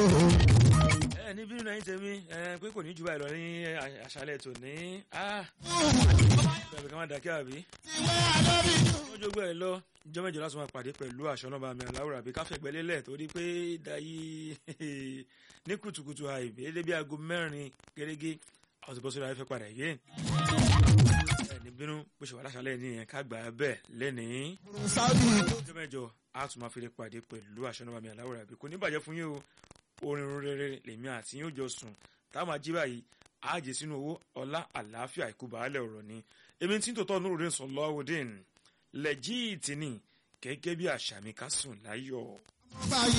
ẹ ní bínú náà yín tẹ̀mí ẹ pé kò ní jù báyìí lọ ní àṣálẹ̀ tò ní bẹ̀rẹ̀ ká má dàkẹ́ àbí. wọ́n jogbo ẹ̀ lọ ìjọ mẹ́jọ láti máa pàdé pẹ̀lú aṣọ náà bá mi aláwòrán àbí káfẹ́ gbẹ́lélẹ̀ torí pé dayi ní kùtùkùtù àìbí ẹdẹ bí aago mẹ́rin gẹ́gẹ́ àwọn ti bọ́ sórí afẹ́fẹ́ padà yé. ẹ ní bínú bó ṣe wà láṣálẹ̀ ní yẹn ká gbà á bẹ́ẹ̀ lẹ́nìí. ìjọ mẹ́jọ a tún máa fi lè pàdé pẹ̀lú aṣọ náà bá mi aláwòrán àbí kò ní bàjẹ́ fún yín o orin rere lèmi àti yín ó jọ sùn táwọn máa jí báyìí àjẹ sínú owó ọlá àlàáfíà ikú baálẹ̀ ọ̀rọ̀ ni èmi tí ń tòótọ́ nurudin sọlọ́wọ́dín lẹ́jìtì ni gẹ́gẹ́ bí àṣà mi ká sùn láyọ̀.